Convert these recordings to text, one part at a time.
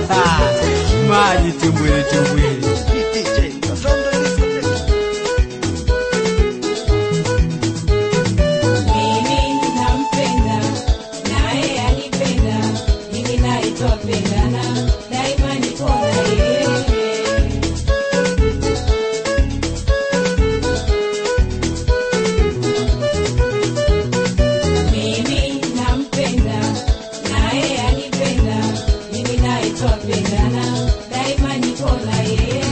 maji tumbwili tumbwili Mimi nampenda naye anipenda, mimi naye twapendana, daima niko na yeye. Mimi nampenda naye anipenda, mimi naye twapendana, daima niko na yeye.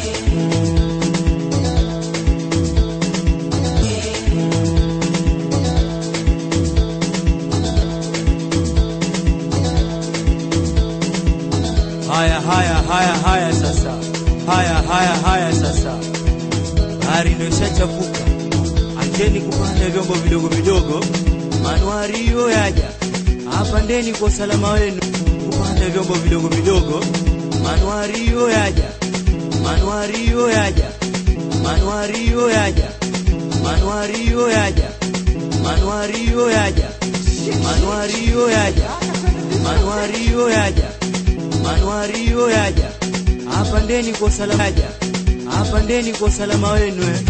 haya haya haya haya sasa haya haya haya sasa bahari ndio ishachafuka acheni kupanda vyombo vidogo vidogo manuario yaja apandeni kwa usalama wenu kupanda vyombo vidogo vidogo manuario yaja manuario yaja manuario yaja manuario yaja manuario yaja manuario yaja manuario yaja manuario yaja apandeni kwa usalama yaja apandeni kwa usalama wenu eh.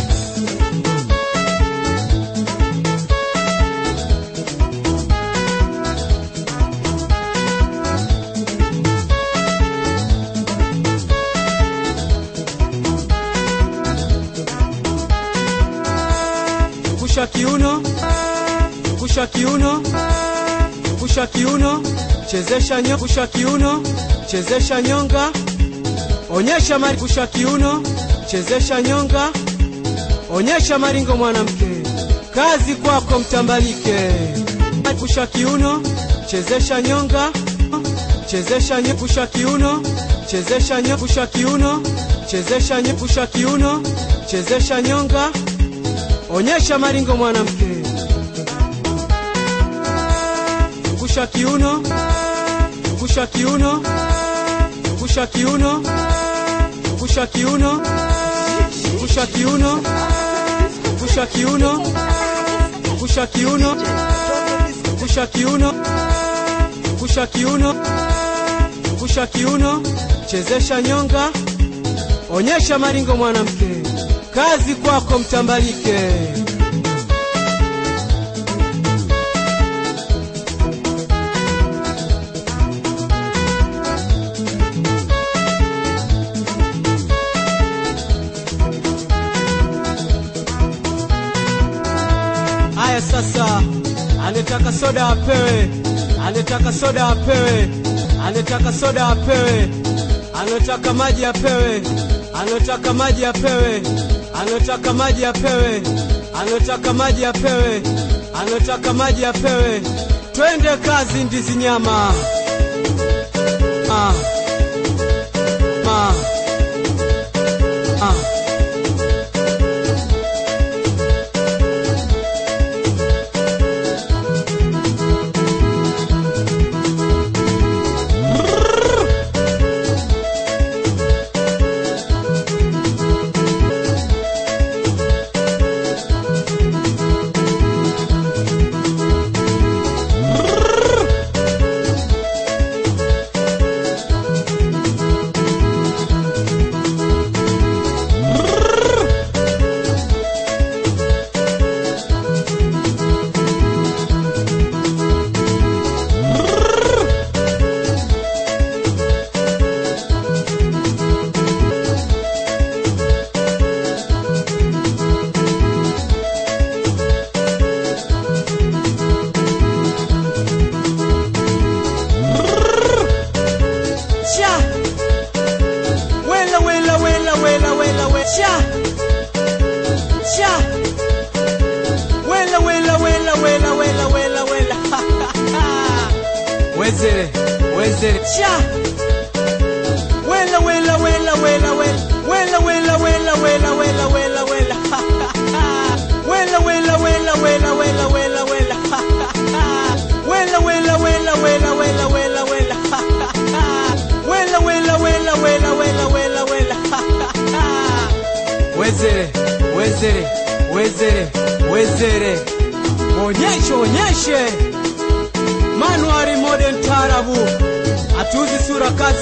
Zungusha kiuno, zungusha kiuno, zungusha kiuno, chezesha nyonga, zungusha kiuno, chezesha nyonga, onyesha mari, zungusha kiuno, chezesha nyonga, onyesha maringo mwanamke, kazi kwako mtambalike. Zungusha kiuno, chezesha nyonga, chezesha nyonga, zungusha kiuno, chezesha nyonga, zungusha kiuno, chezesha nyonga, zungusha kiuno, chezesha nyonga onyesha maringo mwanamke, zungusha kiuno, zungusha kiuno, zungusha kiuno, zungusha kiuno, zungusha kiuno, zungusha kiuno, zungusha kiuno, zungusha kiuno, zungusha kiuno, zungusha kiuno, chezesha nyonga, onyesha maringo mwanamke, kazi kwako mtambalike. Haya sasa, anetaka soda apewe, anetaka soda apewe, anetaka soda apewe, anotaka maji apewe, anotaka maji apewe, anotaka maji apewe, anotaka maji apewe, anotaka maji apewe. Twende kazi, ndizi nyama. Ah. Ah. Ah. Cha. Wela wela wela wela wela wela. Cha. Cha. Wela wela wela wela wela wela wela. Wezere, wezere. Cha. Wela wela wela wela wela. Wela wela wela wela wela wela wela. Wela wela wela wela wela wela wela. Wela wela wela wela wela wela wela. Wela wela wela wela wela wela wela. Wezere, wezere, wezere, wezere. Onyeshe, onyeshe. Manuari Modern Tarabu. Hatuuzi sura kazi